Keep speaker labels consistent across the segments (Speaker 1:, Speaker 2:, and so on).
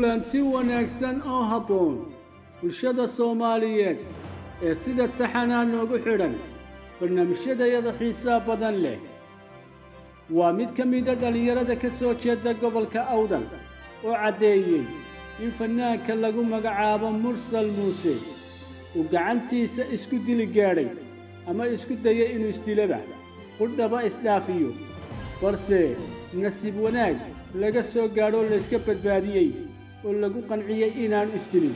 Speaker 1: kulanti wanaagsan oo habboon bulshada soomaaliyeed ee sida taxanaa noogu xidhan barnaamijyadayada xiisaa badan leh waa mid ka mida dhallinyarada ka soo jeeda gobolka awdal oo caddeeyey in fannaanka lagu magacaabo mursal muuse uu gacantiisa isku dili gaadhay ama isku dayay inuu isdilaba qudhaba isdhaafiyo balse nasiib wanaag laga soo gaadhoo layska badbaadiyey oo lagu qanciyey inaanu isdilin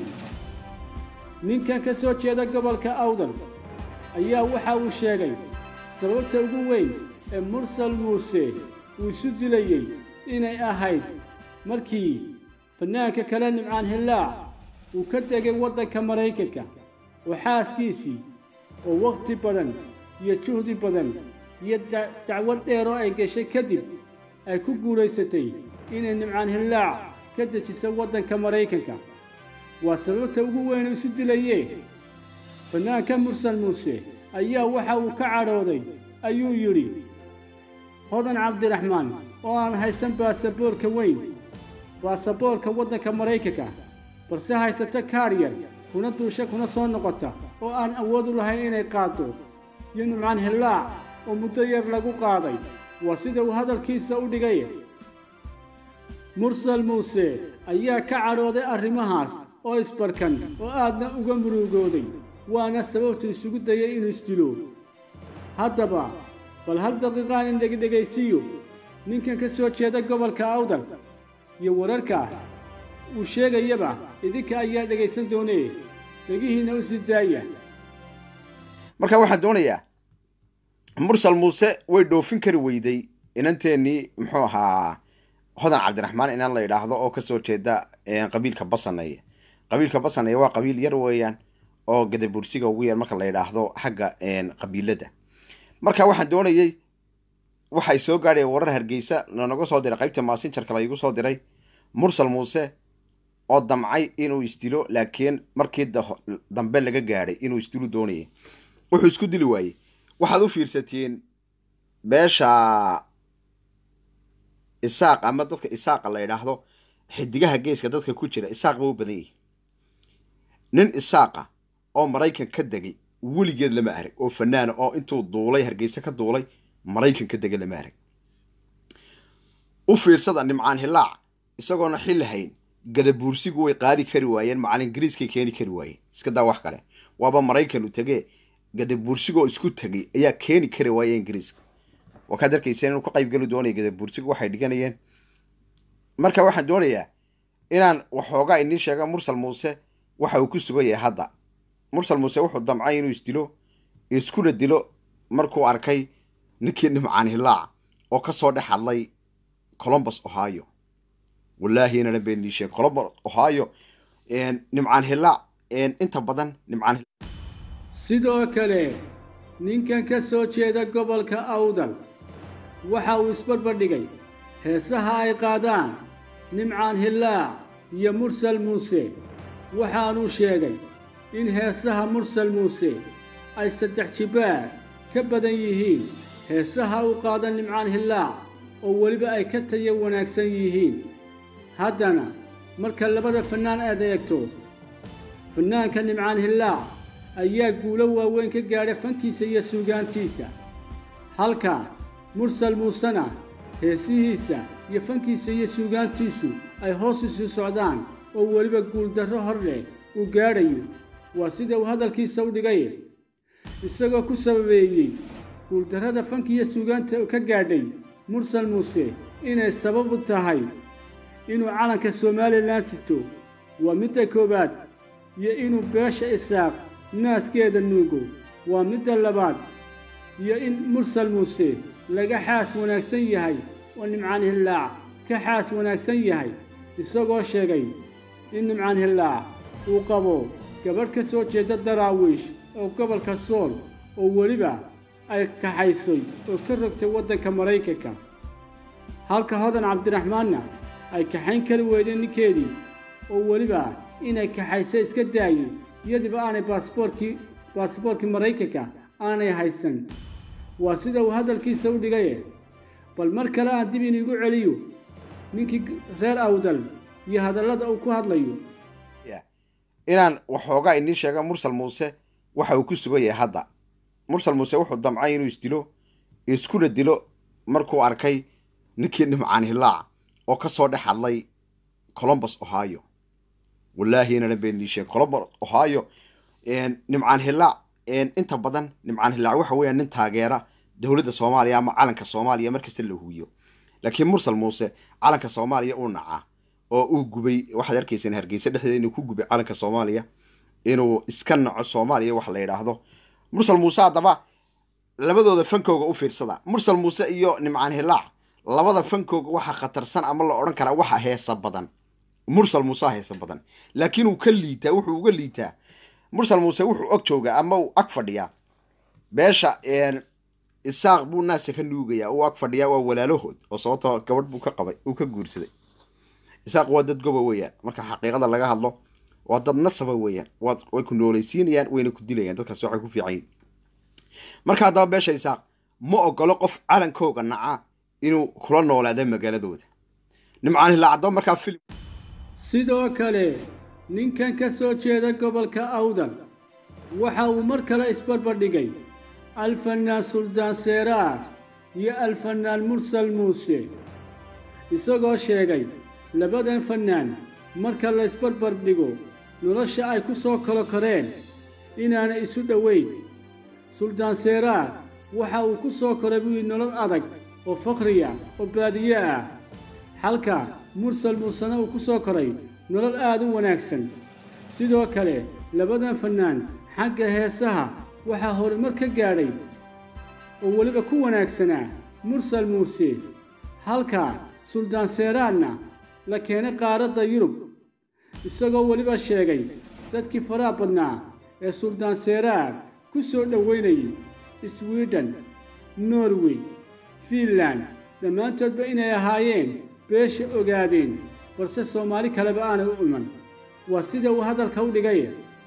Speaker 1: ninkan ka soo jeeda gobolka awdal ayaa waxa uu sheegay sababta ugu weyn ee mursal muuse uu isu dilayey inay ahayd markii fannaanka kale nimcaan hillaac uu ka degay waddanka maraykanka oo xaaskiisii oo wakhti badan iyo juhdi badan iyo dacwad dheer oo ay gashay kadib ay ku guulaysatay inay nimcaan hillaac ka dejiso waddanka maraykanka waa sababta ugu weyn isu dilayee fannaanka mursal muuse ayaa waxa uu ka cadhooday ayuu yidhi hodan cabdiraxmaan oo aan haysan baasaboorka weyn baasaboorka waddanka maraykanka balse haysata kaadhyar kuna duusha kuna soo noqota oo aan awood u lahayn inay qaaddo iyo nimcaan hillaac oo muddo yar lagu qaaday waa sida uu hadalkiisa u dhigay mursal muuse ayaa ka cadhooday arrimahaas oo isbarkan oo aadna uga murugooday waana sababtu isugu dayay inuu isdilo haddaba bal hal daqiiqaan in dhegidhegaysiiyo ninkan ka soo jeeda gobolka awdal iyo wararka uu sheegayaba idinka ayaa dhegaysan doonee dhegihiinna u sii daaya
Speaker 2: marka waxaan doonayaa mursal muuse way dhoofin kari weyday inanteennii muxuu ahaa hodan cabdiraxmaan inaan la yidhaahdo oo kasoo jeeda qabiilka basaneeye qabiilka basaneeye waa qabiil yar weeyaan oo gadabursiga ugu yar marka la yidhaahdo xagga qabiilada marka waxaan doonayey waxay soo gaadhaya warar hargeysa lanaga soo diray qaybta maasinjarka laygu soo diray mursal muuse oo damcay inuu isdilo laakiin markii dambe laga gaadhay inuu isdilu doonayay wuxuu isku dili waayey waxaad u fiirsatiin beesha isaaq ama dadka isaaqa la yidhaahdo xidigaha geeska dadka ku jira isaaq ba u badan yihi nin isaaqa oo maraykan ka degay weligeed lama arag oo fanaana oo intuu duulay hargeysa ka duulay maraykan ka degay lama arag u fiirsada nimcaan hillaac isagoona xilli hayn gadabuursigu way qaadi kari waayeen macalin ingiriiskay keeni kari waayeen iska daa wax kale waaba maraykan u tegee gadabuursigoo isku tegay ayaa keeni kari waaya ingiriiska waa kaad arkayseen inuu ka qaybgeli doonaya gadabuursigu waxay dhiganayeen marka waxaan doonayaa inaan waxoogaa iniin sheega mursal muuse waxa uu ku sugan yahay hadda mursal muuse wuxuu damcay inuu isdilo iskuna dilo markuu arkay ninkii nimcaan hillaac oo ka soo dhex hadlay colombus ohio wallaahi inana beenii sheeg colombus ohio nimcaan hillaac inta badan nimcaan
Speaker 1: sidoo kale ninkan ka soo jeeda gobolka awdal waxa uu isbarbardhigay heesaha ay qaadaan nimcaan hillaac iyo mursal muuse waxaanuu sheegay in heesaha mursal muuse ay saddex jibbaar ka badan yihiin heesaha u qaada nimcaan hillaac oo weliba ay ka tayo wanaagsan yihiin haddana marka labada fannaan aad eegto fannaanka nimcaan hillaac ayaa guulo waaweyn ka gaadha fankiisa iyo suugaantiisa halka mursal muusena heesihiisa iyo fankiisa iyo suugaantiisu ay hoos isu socdaan oo weliba guuldarro hor leh uu gaadhayo waa sida uu hadalkiisa u dhigay isagoo ku sababeeyey guuldarrada fankiiyo suugaanta ka gaadhay mursal muuse inay sabab u tahay inuu calanka somalilan sito waa midda koowaad iyo inuu beesha isaaq naaskeeda nuugo waa midda labaad iyo in mursal muuse laga xaas wanaagsan yahay oo nimcaan hillaac ka xaas wanaagsan yahay isagoo sheegay in nimcaan hillaac uu qabo gabadh ka soo jeeda daraawiish oo gobolka sool oo weliba ay kaxaysay oo ka rogtay waddanka maraykanka halka hodan cabdiraxmaanna ay kaxayn kari weydeen ninkeedii oo weliba inay kaxayso iska daayey iyadiiba aanay baasboorkii baasboorkii maraykanka aanay haysan waa sida uu hadalkiisa u dhigaye bal mar kale aan dib iniigu celiyo ninkii reer awdal iyo hadallada uu ku hadlayo
Speaker 2: inaan waxoogaa idiin sheega mursal muuse waxa uu ku sugan yahay hadda mursal muuse wuxuu damcay inuu isdilo iskuna dilo markuu arkay ninkii nimcaan hilaac oo ka soo dhex hadlay colombus ohio wallaahi inana been idiin sheeg colombus ohio nimcaan hilaac inta badan nimcaan hilaac waxa weeyaan nin taageera dowladda soomaaliya ama calanka soomaaliya markasta la huwiyo laakiin mursal muuse calanka soomaaliya uu nacaa oo uu gubay waxaad arkaysaan hargeysa dhexdeeda inuu ku gubay calanka soomaaliya inuu iska naco soomaaliya wax la yidhaahdo mursal muuse haddaba labadooda fankooga u fiirsada mursal muuse iyo nimcaan hilaac labada fankooga waxa khatarsan ama la odhan karaa waxa heesa badan mursal muuse heesa badan laakiin uu ka liitaa wuxuu uga liitaa mursal muuse wuxuu og joogaa ama uu ag fadhiyaa beesha isaaq buu naasa ka nuugayaa uu ag fadhiyaa waa walaalahood oo sababtoo gabadh buu ka qabay uu ka guursaday isaaq waa dad goba weeyaan marka xaqiiqada laga hadlo waa dad nasaba weeyaan way ku noolaysiinayaan wayna ku dilayaan dadkaas waxay ku fiican yihin marka haddaba beesha isaaq ma ogolo qof calankooga naca inuu kula noolaado magaaladooda nimcaan hilaa haddaba markaa filim
Speaker 1: sidoo kale ninkan ka soo jeeda gobolka awdal waxa uu mar kale isbarbardhigay alfanaan suldaan seeraar iyo alfanaan mursal muuse isagoo sheegay labadan fannaan marka la isbarbar dhigo nolosha ay ku soo kalo koreen inaanay isu dhoweyn suldaan seeraar waxa uu ku soo koray buyi nolol adag oo fakhriya oo baadiye ah halka mursal muusena uu ku soo koray nolol aad u wanaagsan sidoo kale labadan fannaan xagga heesaha waxaa horumar ka gaadhay oo weliba ku wanaagsanaa mursal muuse halka suldaan seeraarna la keenay qaaradda yurub isagoo weliba sheegay dadkii faraha badnaa ee suldaan seeraar ku soo dhowaynayay swiden norway fiinland dhammaantoodba inay ahaayeen beesha ogaadeen balse soomaali kaleba aanay u iman waa sida uu hadalka u dhigay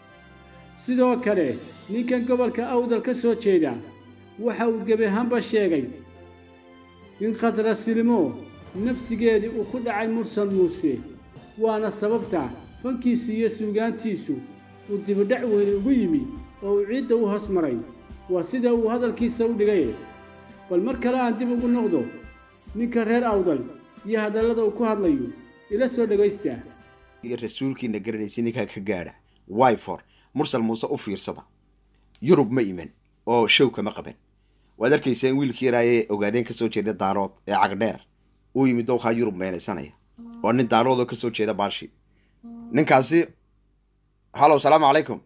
Speaker 1: sidoo kale ninkan gobolka awdal ka soo jeeda waxa uu gebi ahaanba sheegay in khadrasilimo nafsigeedii uu ku dhacay mursal muuse waana sababta fankiisu iyo suugaantiisu uu dibidhac weyne ugu yimi oo uu ciidda u hoos maray waa sida uu hadalkiisa u dhigay bal mar kale aan dib ugu noqdo ninka reer awdal iyo hadallada uu ku hadlayo ila soo dhegaysta
Speaker 2: iyo rasuulkiina garanaysa ninkaa ka gaadha wyfor mursal muuse u fiirsada yurub ma iman oo show kama qaban waad arkaysaa in wiilkii yaraayee ogaadeen ka soo jeeda daarood ee cagdheer uu yimid dowkaa yurub meenaysanaya oo nin daaroodoo ka soo jeeda baashi ninkaasi hallow salaamu calaykum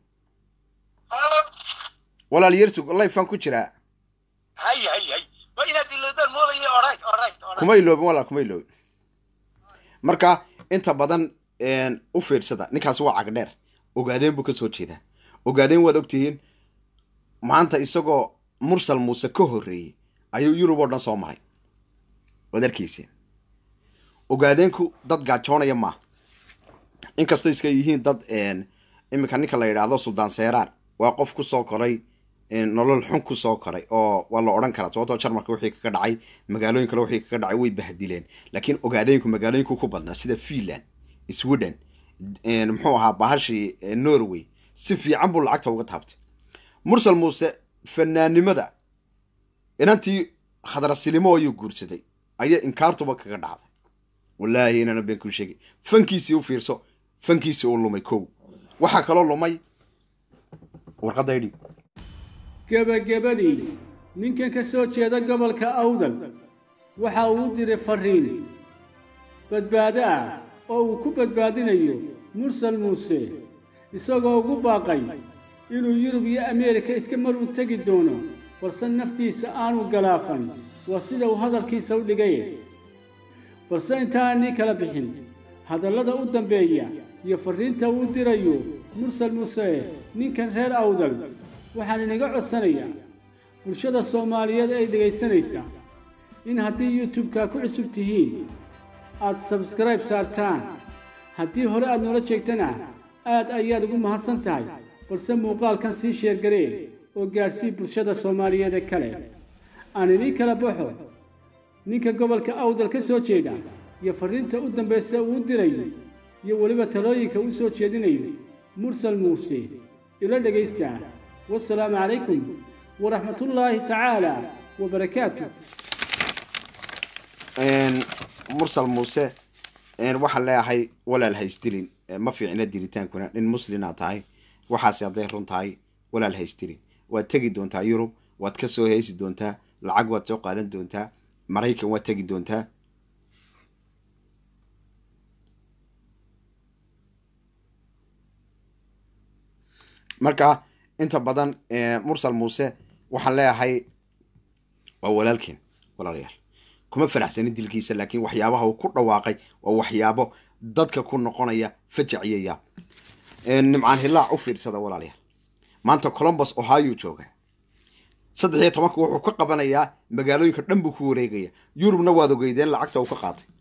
Speaker 2: walaal yersug layfaan ku jiraa
Speaker 3: hay hay hay ma inaad ilowdaan moodaya oray oray
Speaker 2: kuma iloobin walaal kuma iloobin marka inta badan u fiirsada ninkaasi waa cagdheer ogaadeen buu ka soo jeedaa ogaadeen waad ogtihiin maanta isagoo mursal muuse ka horreeyey ayuu yurub oo dhan soo maray waad arkayseen ogaadeenku dad gaajoonaya maaha inkastoo iska yihiin dad iminka ninka la yidhaahdo suldaan seeraar waa qof ku soo koray nolol xun ku soo koray oo waa la odhan karaa sababtoo jarmalka wixii kaga dhacay magaalooyin kale wixii kaga dhacay way bahdileen laakiin ogaadeenku magaalooyinku ku badnaa sida finland sweden muxuu ahaa bahashii norway si fiican buu lacagta uga taabtay mursal muuse fanaannimada inantii khadrasilimo ayuu guursaday ayaa inkaartuba kaga dhacday wallaahi inana been kuu sheegay fankiisii u fiirso fankiisii uu lumay kow waxaa kaloo lumay warqadda idhi
Speaker 1: gebagabadii ninkan ka soo jeeda gobolka awdal waxa uu u diray farriin badbaado ah oo uu ku badbaadinayo mursal muuse isagoo ugu baaqay inuu yurub iyo ameerika iska mar u tegi doono balse naftiisa aanu galaafan waa sida uu hadalkiisa u dhigay balse intaananii kala bixin hadallada u dambeeya iyo farriinta uu dirayo mursal muuse ninkan reer awdal waxaan inaga codsanayaa bulshada soomaaliyeed ay dhegaysanaysaa in haddii youtube-ka ku cusub tihiin aad sabskribe saartaan haddii hore aad noola jeegtana aad ayaad ugu mahadsan tahay balse muuqaalkan sii sheergaree oo gaadhsii bulshada soomaaliyeed ee kale aan idiin kala baxo ninka gobolka awdal ka soo jeeda iyo farriinta u dambaysa uu dirayo iyo weliba talooyinka u soo jeedinayo mursal muuse ila dhegaysta wasalaamu calaykum waraxmatullaahi tacaala wabarakaatu
Speaker 2: mursal muuse waxaan leeyahay walaal haysdilin ma fiicna diritaankuna nin muslina tahay waxaase hadday run tahay walaal haysdilin waad tegi doontaa yurub waad ka soo heesi doontaa lacag waad soo qaadan doontaa maraykan waad tegi doontaa marka inta badan mursal muuse waxaan leeyahay waa walaalkeen walaalayaal kuma faraxsanin dilkiisa laakiin waxyaabaha uu ku dhawaaqay waa waxyaabo dadka ku noqonaya fajac iyo yaab nimcaan hilaac u fiirsada walaalayaal maanta colombus ohio jooga saddex iyo tobanka wuxuu ka qabanayaa magaalooyinka dhan buu ku wareegaya yurubna waad ogeydeen lacagta uu ka qaatay